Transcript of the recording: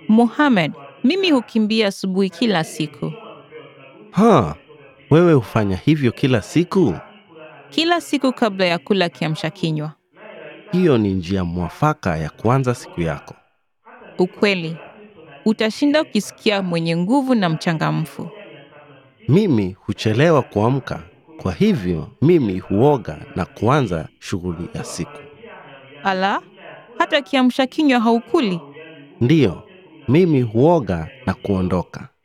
Mohamed, mimi hukimbia asubuhi kila siku. Ha, wewe hufanya hivyo kila siku? Kila siku kabla ya kula kiamsha kinywa. Hiyo ni njia mwafaka ya kuanza siku yako. Ukweli. Utashinda ukisikia mwenye nguvu na mchangamfu. Mimi huchelewa kuamka, kwa hivyo mimi huoga na kuanza shughuli ya siku. Ala, hata kiamsha kinywa haukuli? Ndiyo, mimi huoga na kuondoka.